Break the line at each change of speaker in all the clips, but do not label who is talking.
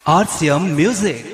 RCM Music.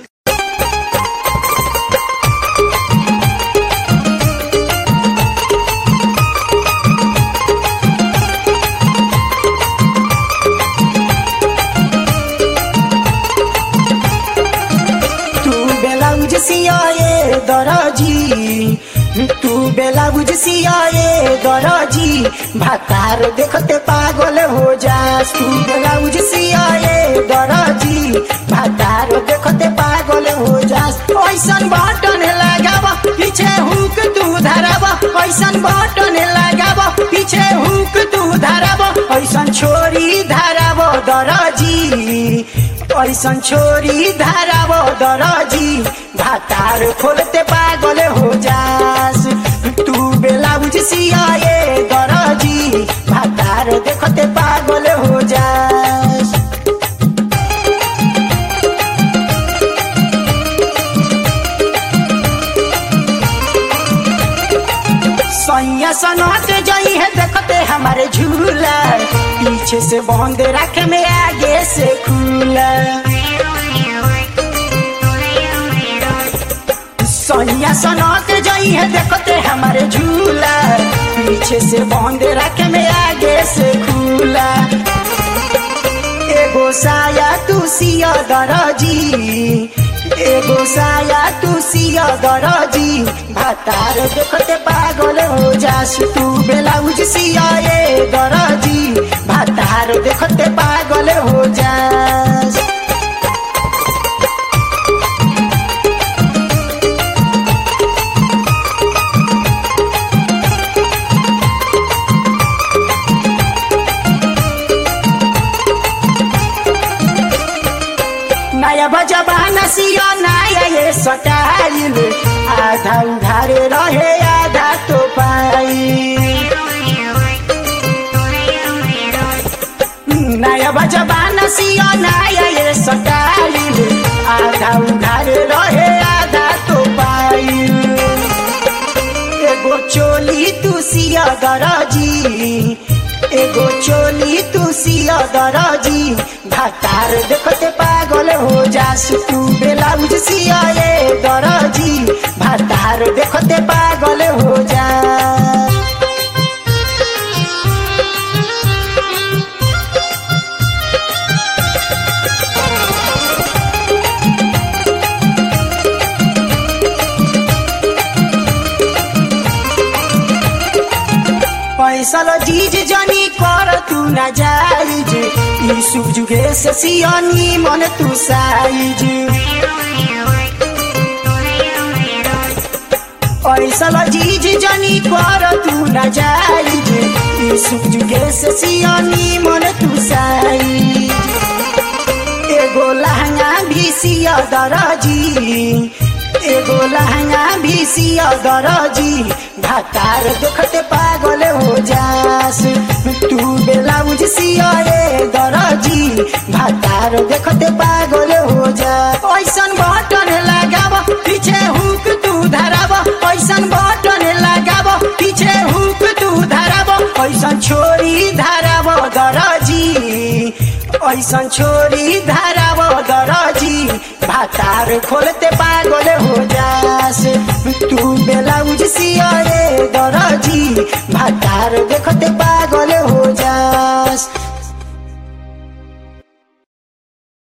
तू बेलाउज सियाए दरजी तू बेलाउज सियाए दरजी भातार देखते पागल हो जास तू बेलाउज सियाए दरजी भातार देखते पागल हो जास ऐसन बटन लगावा पीछे हुक तू धरावा ऐसन बटन लगावा पीछे हुक तू धरावा ऐसन छोरी धरावा दरजी ऐसन छोरी धाराव दरजी भातार खोलते पागल हो जास तू बेलाउज सियाए दरजी भातार देखते पागल हो जास सैया सनत जई है देखते हमारे झूला पीछे से बंद रखे में आगे से खुला सैया सनत जई है देखते हमारे झूला पीछे से बंद रखे में आगे से खुला एगो साया तू सिया दरजी एगो साया तू सिया दरजी भातार देखते पागल हो जास तू बेलाउज सिया ए दरजी भातार देखते पागल हो जास नया बजबाना सिया नया ये सटाइल आधा उधारे रहे आधा तो पाई नया बजबाना सिया नया ये सटाइल आधा उधारे रहे आधा तो पाई एगो चोली तू सिया दरजी एगो चोली तू सिया दरजी भातार देखते पागल हो जास तू बेलाउज सिया ए दरजी भातार देखते पागल हो जा पैसल जीज जनी कर तू न जाइज ई सुजुगे से सियानी मन तू साइज पैसल जीज जनी कर तू न जाइज ई सुजुगे से सियानी मन तू साइज एगो लहंगा भी सिया दरजी एगो लहंगा भी सिया दरजी भातार देखते पागल हो जास तू बेलाउज सिया रे दरजी भातार देखते पागल हो जा ऐसन बटन लगाव पीछे हुक तू धराव ऐसन बटन लगाव पीछे हुक तू धराव ऐसन छोरी धराव दरजी ऐसन छोरी धराव दरजी भातार खोलते पागल हो जास तू बेलाउज सिया रे दरजी भातार